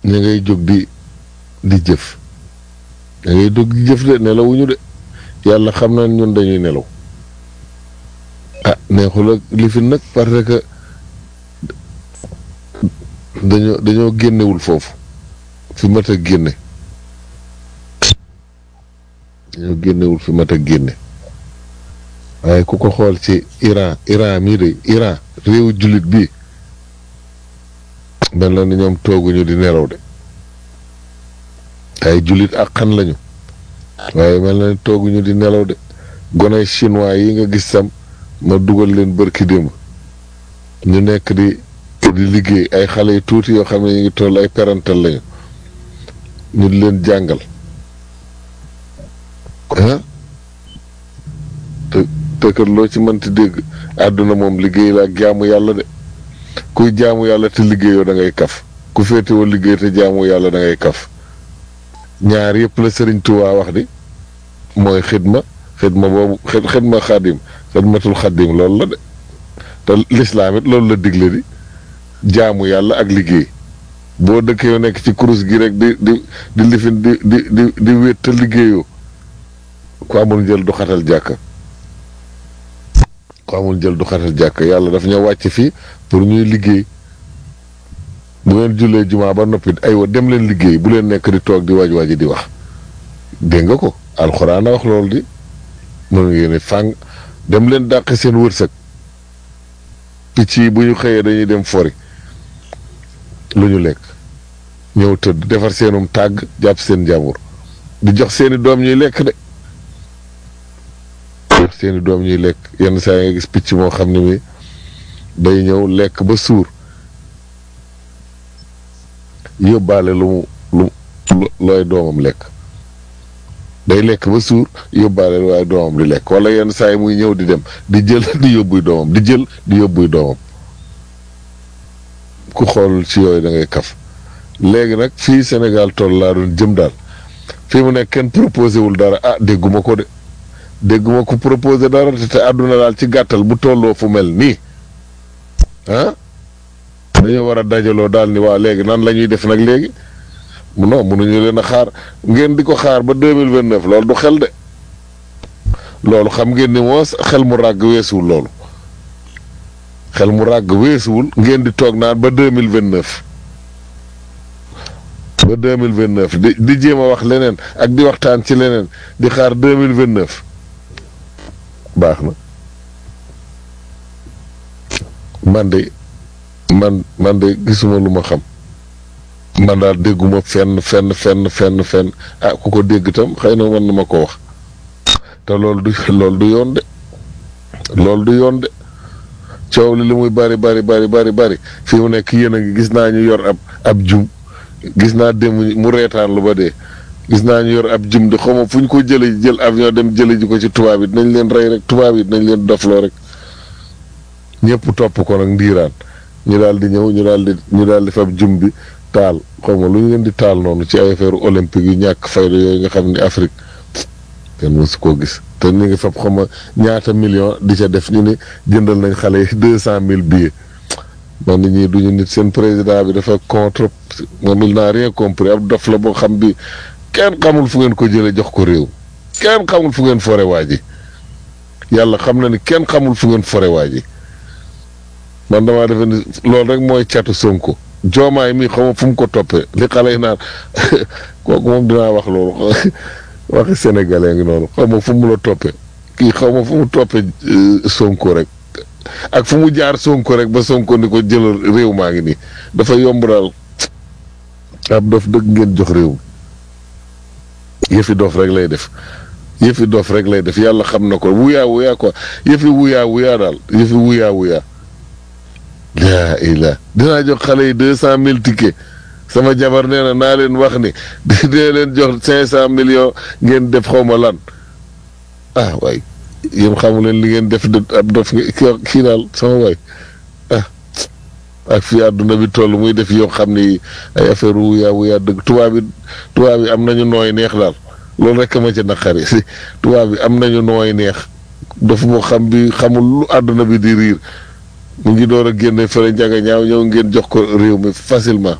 ña ngay jóg di di jëf ña ngay jóg di jëf de nelawuñu de yàlla xam na ñun dañuy nelaw ah neexul ak lifin nag parce que dañoo dañoo génnewul foofu fi mat a génne dañoo génnewul fi mat a génne waaye ku ko xool ci Iran Iran mii de Iran réewu jullit bii mel na ni ñoom tooguñu di nelaw de ay jullit ak xan lañu waaye mel na ni tooguñu di nelaw de gonay chinois yi nga gis sam ma dugal leen bërki démb ñu nekk di di liggéey ay xale yu tuuti yoo xam ne ñu ngi toll ay parental lañu ñu di leen jàngal ah te te kat loo ci mënti dégg àdduna moom liggéey la ak jaamu yàlla de kuy jaamu yàlla te liggéeyoo da ngay kaf ku féetewoo liggéey te jaamu yàlla da ngay kaf ñaar yëpp la Sëriñ Tuubaa wax di mooy xidma xidma boobu xidma xadim xidmatul xadim loolu la de te lislaam it loolu la digle di jaamu yàlla ak liggéey boo dëkk yoo nekk ci kurus gi rek di di di lifin di di di di wét te liggéeyoo ku amul jël du xatal jàkka ku amul jël du xatal jàkka yàlla daf ñoo wàcc fii pour ñuy liggéey bu ngeen jullee jumaa ba noppi aywa dem leen liggéey bu leen nekk di toog di waaj waaji di wax dégg nga ko alxuraan a wax loolu di mën ngeen fàng dem leen dàq seen wërsëg picc yi bu ñu xëyee dañuy dem fori lu ñu lekk ñëw tëdd defar seenum tàgg jàpp seen njàmbur di jox seeni doom ñuy lekk de jox seeni doom ñuy lekk yenn saa yi nga gis picc moo xam ne mi day ñëw lekk ba suur yóbbaale lu mu lu looy doomam lekk day lekk ba suur yóbbaale lu waaye doomam di lekk wala yenn saa yi muy ñëw di dem di jël di yóbbuy doomam di jël di yóbbuy doomam ku xool ci yooyu da ngay kaf léegi nag fii Sénégal toll laa doon jëm daal fii mu nekk kenn proposé wul dara ah dégguma ko de dégguma ko proposé dara te àdduna daal ci gàttal bu tolloo fu mel nii ah dañoo war a dajaloo daal ni waa léegi nan la ñuy def nag léegi non mënuñu leen a xaar ngeen di ko xaar ba deux mille vingt neuf loolu du xel de loolu xam ngeen ni moos xel mu ràgg weesuwul loolu xel mu ràgg weesuwul ngeen di toog naan ba deux mille vingt neuf ba deux mille vingt neuf di di jéem a wax leneen ak di waxtaan ci leneen di xaar deux mille vingt neuf baax na man de man man de gisuma lu ma xam man daal dégguma fenn fenn fenn fenn fenn ah ku ko dégg tam xëy na mën na ma ko wax te loolu du loolu du yoon de loolu du yoon de coow li li muy bari bari bari bari bari fii mu nekk yéen a ngi gis naa ñu yor ab ab jum gis naa dem mu reetaan lu ba dee gis naa ñu yor ab jum de xaw ma fu ñu ko jëlee jël avion dem jëlee ji ko ci tubaab yi dinañ leen rey rek tubaab yi dinañ leen dofloo rek ñëpp topp ko nag ndiiraan ñu daal di ñëw ñu daal di ñu daal di fab jum bi taal xaw ma lu ñu leen di taal noonu ci ay affaire olympique yu ñàkk fayda yooyu nga xam ni Afrique kenn mësu koo gis te ñu ngi fab xaw ma ñaata million di ca def ñu ni jëndal nañ xale yi deux cent mille billets man nit ñi duñu nit seen président bi dafa contre moom il n'a rien compris ab dof la boo xam bi kenn xamul fu ngeen ko jëlee jox ko réew kenn xamul fu ngeen fore waa ji yàlla xam na ni kenn xamul fu ngeen fore waa ji man damaa defe ni loolu rek mooy catu Sonko joomaay mi xaw ma fu mu ko toppee li xale yi naan kooku moom dinaa wax loolu waxi sénégalais ngi noonu xaw ma fu mu la toppee kii xaw ma fu mu toppee Sonko rek ak fu mu jaar Sonko rek ba Sonko ni ko jëlal réew maa ngi nii dafa yomb daal ab dof dëgg ngeen jox réew mi yëfi dof rek lay def yëfi dof rek lay def yàlla xam na ko wuyaa wuyaa quoi yëfi wuyaa wuyaa daal yëfi wuyaa wuyaa laa ilaa dinaa jox xale yi deux cent mille tickets sama jabar nee na naa leen wax ni dina leen jox cinq cent millions ngeen def xaw ma lan ah waay yéen xamu leen li ngeen def ab dof kii daal sama waay ah ak fii àdduna bi toll muy def yoo xam ni ay affaire wuyaa wuyaa dëgg tubaab bi tubaab bi am nañu nooy neex daal loolu rek ma ci naqari tubaab bi am nañu nooy neex dof boo xam bi xamul lu àdduna bi di riir mu ngi door a génne fële njaga ñaaw ñëw ngeen jox ko réew mi facilement